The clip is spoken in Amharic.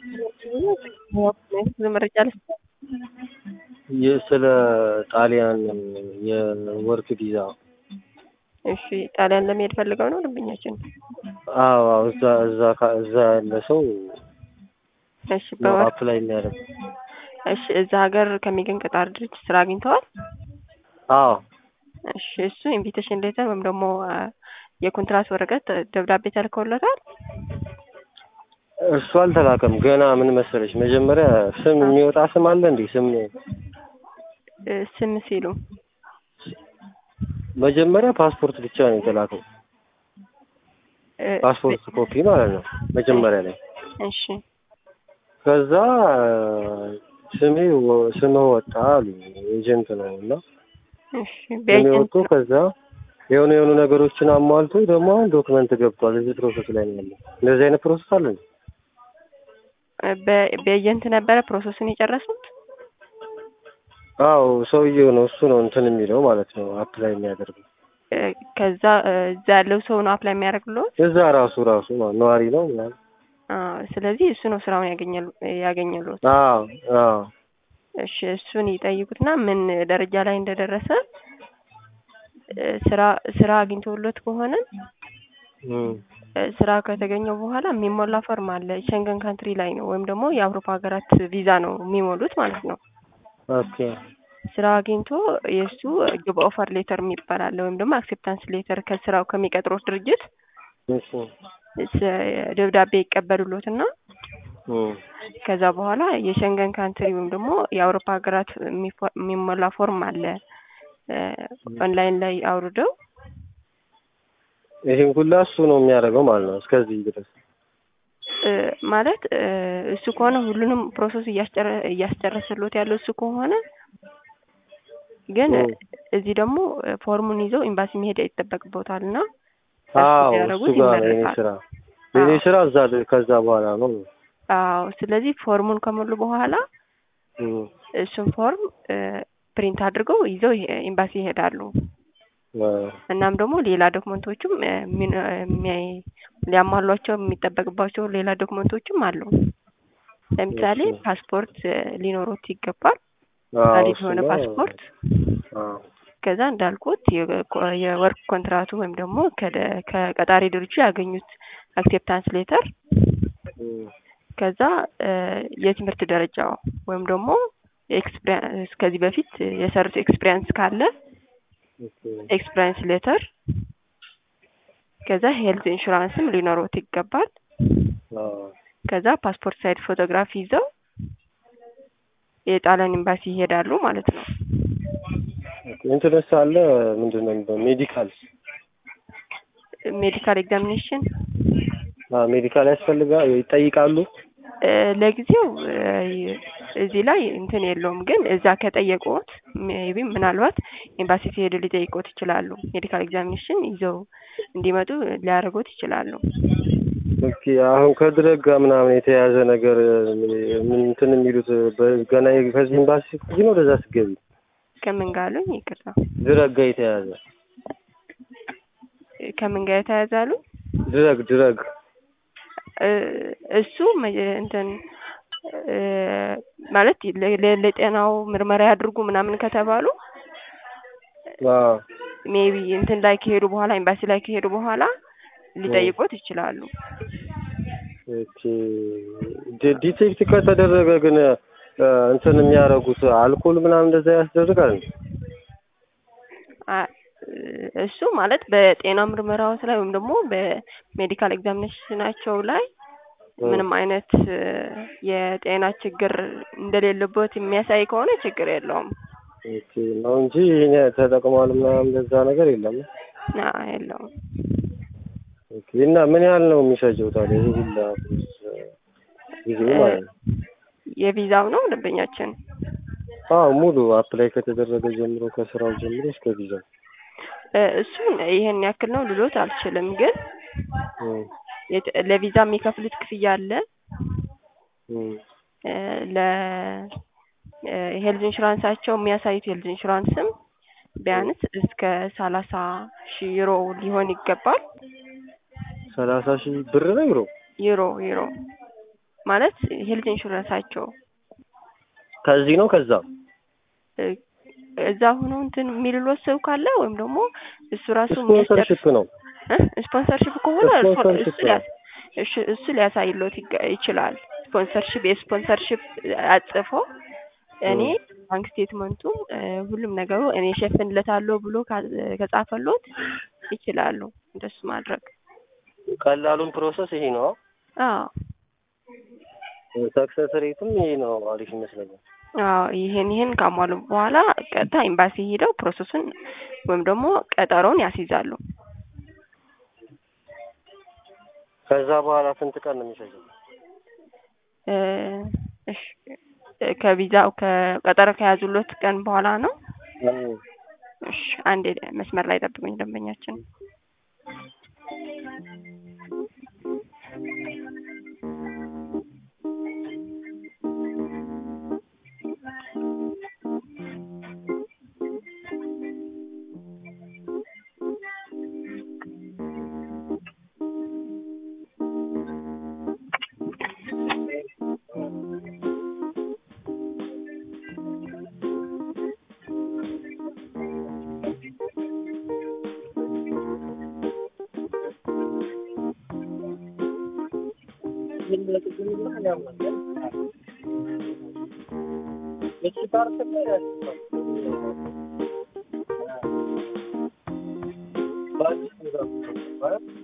መረጃ ልስጥ። ስለ ጣሊያን የወርክ ቪዛ እሺ ጣሊያን ለመሄድ ፈልገው ነው ደንበኛችን? አዎ አዎ፣ እዛ እዛ ካ- እዛ ያለ ሰው እሺ ነው በወር አፕላይ የሚያደርግ። እሺ እዛ ሀገር ከሚገኝ ቀጣሪ ድርጅት ስራ አግኝተዋል? አዎ እሺ እሱ ኢንቪቴሽን ሌተር ወይም ደግሞ አ፣ የኮንትራት ወረቀት ደብዳቤ ተልከውለታል? እሱ አልተላከም ገና። ምን መሰለሽ መጀመሪያ ስም የሚወጣ ስም አለ እንዴ? ስም እ፣ ስም ሲሉ መጀመሪያ ፓስፖርት ብቻ ነው የተላከው። እ፣ ፓስፖርት ኮፒ ማለት ነው መጀመሪያ ላይ። እሺ ከዛ ስሜ ወ- ስምህ ወጣ አሉ። ኤጀንት ነው እና እሺ ስሜ በኤጀንት ወጥቶ ከዛ የሆኑ የሆኑ ነገሮችን አሟልቶ ደግሞ አሁን ዶክመንት ገብቷል። እዚህ ፕሮሰስ ላይ ነው ያለው። እንደዚህ አይነት ፕሮሰስ አለ እንዴ? በ- በኤጀንት ነበረ ፕሮሰሱን የጨረሱት? አዎ ሰውዬው ነው እሱ ነው እንትን የሚለው ማለት ነው አፕላይ የሚያደርገው እ፣ ከዛ እ፣ እዛ ያለው ሰው ነው አፕላይ የሚያደርግልዎት? እዛ ራሱ ራሱ ነው ነዋሪ ነው ምናምን። አዎ፣ ስለዚህ እሱ ነው ስራውን ያገኘሉ ያገኘሉት። አዎ አዎ እሺ እሱን ይጠይቁትና ምን ደረጃ ላይ እንደደረሰ እ፣ ስራ ስራ አግኝቶሎት ከሆነ እም፣ እ፣ ስራ ከተገኘው በኋላ የሚሞላ ፎርም አለ። ሸንገን ካንትሪ ላይ ነው ወይም ደግሞ የአውሮፓ ሀገራት ቪዛ ነው የሚሞሉት ማለት ነው። ኦኬ ስራ አግኝቶ የእሱ ግብ ኦፈር ሌተር የሚባል አለ ወይም ደግሞ አክሴፕታንስ ሌተር ከስራው ከሚቀጥሩት ድርጅት እሺ ስ- ደብዳቤ ይቀበሉሎትና እም፣ ከዛ በኋላ የሸንገን ካንትሪ ወይም ደግሞ የአውሮፓ ሀገራት የሚፎ- የሚሞላ ፎርም አለ እ፣ ኦንላይን ላይ አውርደው ይሄን ሁላ እሱ ነው የሚያደርገው ማለት ነው እስከዚህ ድረስ። እ፣ ማለት እ፣ እሱ ከሆነ ሁሉንም ፕሮሰስ እያስጨረ- እያስጨረሰሎት ያለው እሱ ከሆነ ግን ኦ። እዚህ ደግሞ እ፣ ፎርሙን ይዘው ኤምባሲ መሄድ ይጠበቅበታል እና አዎ እሱ ቢያደርጉት ጋር ነው የኔ ይመረጣል። ስራ የኔ አዎ። ስራ እዛ ከዛ በኋላ ነው። አዎ ስለዚህ ፎርሙን ከሞሉ በኋላ እም፣ እሱን ፎርም እ፣ ፕሪንት አድርገው ይዘው ይሄ- ኤምባሲ ይሄዳሉ። አ፣ እናም ደግሞ ሌላ ዶክመንቶችም እ፣ ሚን- እ፣ የሚያይ- ሊያሟሏቸው የሚጠበቅባቸው ሌላ ዶክመንቶችም አሉ። ለምሳሌ እሺ። ፓስፖርት እ፣ ሊኖሮት ይገባል። አዎ ቫሊድ የሆነ እሱማ፣ ፓስፖርት አዎ ከዛ እንዳልኩት የኮ- የወርክ ኮንትራቱ ወይም ደግሞ ከደ- ከቀጣሪ ድርጅቱ ያገኙት አክሴፕታንስ ሌተር እም፣ ከዛ እ፣ የትምህርት ደረጃው ወይም ደግሞ ኤክስፒሪያንስ ከዚህ በፊት የሰሩት ኤክስፒሪያንስ ካለ ኦኬ፣ ኤክስፒሪያንስ ሌተር ከዛ ሄልዝ ኢንሹራንስም ሊኖሮት ይገባል። አዎ ከዛ ፓስፖርት ሳይድ ፎቶግራፊ ይዘው የጣሊያን ኤምባሲ ይሄዳሉ ማለት ነው። ኦኬ። እንትንስ አለ ምንድን ነው የሚባለው? ሜዲካል ሜዲካል ኤግዛሚኔሽን አዎ ሜዲካል ያስፈልጋል ይጠይቃሉ። እ፣ ለጊዜው እ፣ እዚህ ላይ እንትን የለውም፣ ግን እዛ ከጠየቁት ሜቢ ምናልባት ኤምባሲ ሲሄዱ ሊጠይቁት ይችላሉ። ሜዲካል ኤግዛሚኔሽን ይዘው እንዲመጡ ሊያደርጉት ይችላሉ። ኦኬ አሁን ከድረግ ጋር ምናምን የተያያዘ ነገር ምን እንትን የሚሉት በ- ገና ከዚህ ኤምባሲ ስትገቢ ነው ወደዛ ስትገቢ ከምን ጋር አሉኝ? ይቅርታ ድረግ ጋር የተያያዘ ከምን ጋር የተያያዛሉ? ድረግ ድረግ እ፣ እሱ መ- እንትን እ፣ ማለት ለ- ለ- ለጤናው ምርመራ ያድርጉ ምናምን ከተባሉ አዎ ሜቢ እንትን ላይ ከሄዱ በኋላ ኤምባሲ ላይ ከሄዱ በኋላ ሊጠይቁት ይችላሉ። ኦኬ ዲ- ዲቴክት ከተደረገ ግን እ፣ እንትን የሚያደርጉት አልኮል ምናምን እንደዛ ያስደርጋል እንዴ? አ- እሱ ማለት በጤና ምርመራዎች ላይ ወይም ደግሞ በሜዲካል ኤግዛሚኔሽናቸው ላይ ምንም አይነት እ፣ የጤና ችግር እንደሌለበት የሚያሳይ ከሆነ ችግር የለውም። ኦኬ ነው እንጂ ይሄን ተጠቅሟል ምናምን እንደዛ ነገር የለም። ና የለውም። ኦኬ እና ምን ያህል ነው የሚፈጀው ታዲያ ይሄ ሁላ ጊዜ ማለት ነው? የቪዛው ነው ደንበኛችን አዎ ሙሉ አፕላይ ከተደረገ ጀምሮ ከስራው ጀምሮ እስከ ቪዛው እ፣ እሱን ይሄን ያክል ነው ልሎት አልችልም፣ ግን እም፣ የት- ለቪዛ የሚከፍሉት ክፍያ አለ እም፣ እ፣ ለ ሄልዝ ኢንሹራንሳቸው የሚያሳዩት ሄልዝ ኢንሹራንስም ቢያንስ እስከ ሰላሳ ሺህ ዩሮ ሊሆን ይገባል። ሰላሳ ሺህ ብር ነው ዩሮ ዩሮ ዩሮ ማለት ሄልት ኢንሹራንሳቸው ከዚህ ነው ከዛ እ፣ እዛ ሆኖ እንትን የሚልሎት ሰው ካለ ወይም ደግሞ እሱ ራሱ የሚያስጨርስ ስፖንሰርሽፕ ነው ስፖንሰርሽፕ ከሆነ እርሶ- ስፖንሰርሺፕ እሱ ሊያስ- እሺ፣ እሱ ሊያሳይሎት ይገ- ይችላል። ስፖንሰርሽፕ የስፖንሰርሽፕ አጽፎ እኔ ባንክ ስቴትመንቱ እ፣ ሁሉም ነገሩ እኔ ሸፍንለታለሁ ብሎ ካ- ከጻፈሎት ይችላሉ እንደሱ ማድረግ። ቀላሉን ፕሮሰስ ይሄ ነው። አዎ ሰክሰስ ሬትም ይሄ ነው። አሪፍ ይመስለኛል። አዎ ይሄን ይሄን ካሟሉ በኋላ ቀጥታ ኤምባሲ ሄደው ፕሮሰሱን ወይም ደግሞ ቀጠሮውን ያስይዛሉ። ከዛ በኋላ ስንት ቀን ነው የሚፈጀው? እ፣ እሺ እ፣ ከቪዛው ከቀጠሮ ከያዙሎት ቀን በኋላ ነው። እሺ አንዴ መስመር ላይ ጠብቁኝ ደንበኛችን። በአዲስ